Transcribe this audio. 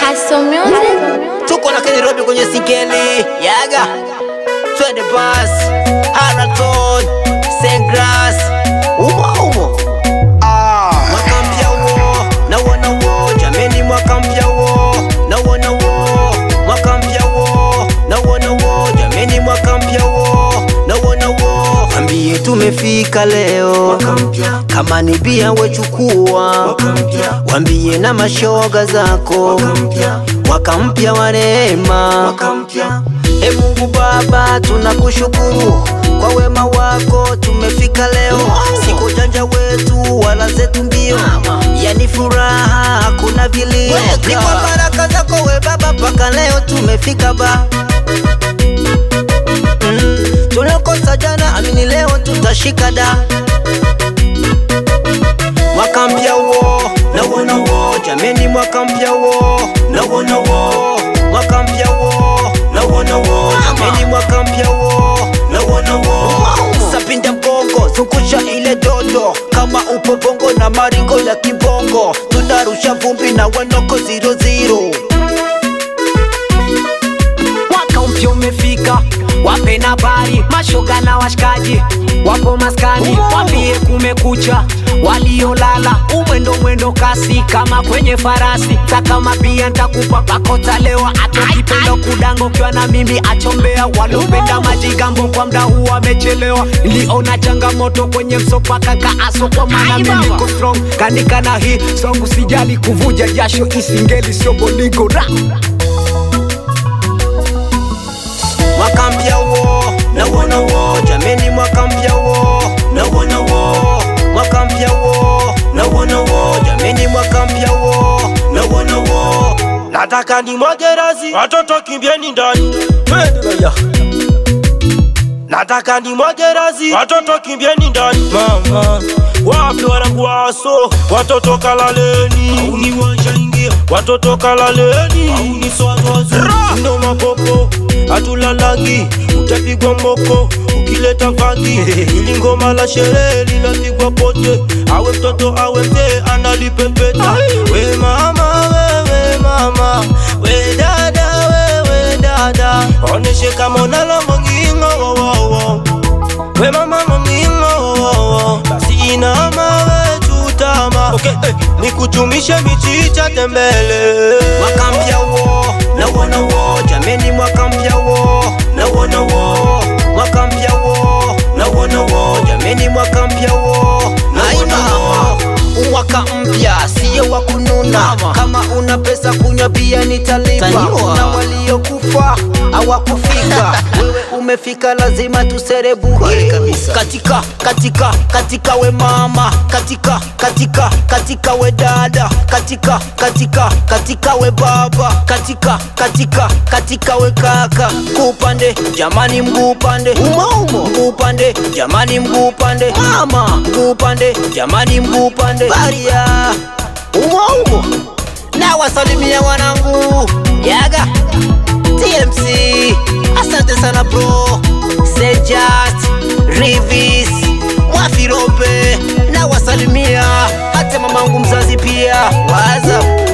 Hustle music. tuko na Kenny Robi kwenye singeli yaga twende bas Haraton Sengras umo umo ah. mwaka mpya wo na wana wo jameni mwaka mpya wo na wana wo mwaka mpya wo na wana wo jameni mwaka mpya wo na wana wo ambie tumefika leo kama ni bia wechukua wambie na mashoga zako mwaka mpya wa rehema e mungu baba tunakushukuru kwa wema wako tumefika leo siko janja wetu wala zetu mbio yani furaha hakuna vilio ni kwa baraka zako we baba mpaka leo tumefika ba mm. tuliokosa jana amini leo tutashika da mwaka mpya wo na wona wo jameni mwaka mpya wo na wona wo mwaka mpya wo na wona wo jameni mwaka mpya wo na wona wo sapinda mgongo zungusha ile dodo kama upo bongo na maringo ya kibongo tunarusha vumbi na wanoko ziro ziro mwaka mpya umefika wape na bari mashoga na washikaji wapo maskani wambie kumekucha waliolala umwendo mwendo kasi kama kwenye farasi takama pia ntakupa bakota lewa atokipenda kudango ukiwa na mimi achombea waliopenda majigambo kwa mda huu wamechelewa niliona changamoto kwenye msopaka kaaso kwa maana mimi niko strong kanika na hii song usijali kuvuja jasho isingeli sio bolingo ra mwaka mpya wo na wona wo jameni mwaka mpya wo na wona wo mwaka mpya wo na wona wo jameni mwaka mpya wo na wona wo nataka ni mwagerazi watoto kimbieni ndani Twende. nataka ni mwagerazi watoto kimbieni ndani mama wapi wanangu waso watoto kalaleni auni washaingia watoto kalaleni auni swazwazi ndo mapopo hatulalangi utapigwa mboko ukileta vangi ili ngoma la sherehe linapigwa pote awe mtoto awe mzee analipepeta we mama wewe mama we dada wewe dada oneshe kama unalo mongingo wo, wo, wo. we mama mongingo wo, wo, wo. basi inama we chutama okay, eh, nikuchumishe michicha tembele mwaka mpya wo na wona wo jameni mwaka mpya wo na wona wo mwaka mpya wo na wona wo jameni mwaka mpya wo na wona wo mwaka mpya siyo wa kununa kama una pesa kunywa bia nitalipa na waliokufa hawakufika wewe umefika lazima tuserebuke katika katika katika we mama katika katika katika we dada katika katika katika we baba katika katika katika we kaka mguu upande jamani mguu upande umaumo mguu upande jamani mguu upande mama mguu upande jamani mguu upande baria umaumo na wasalimia wanangu yaga TMC asante sana bro Sejat Rivis Mwafirope na wasalimia hata mamangu mzazi pia waza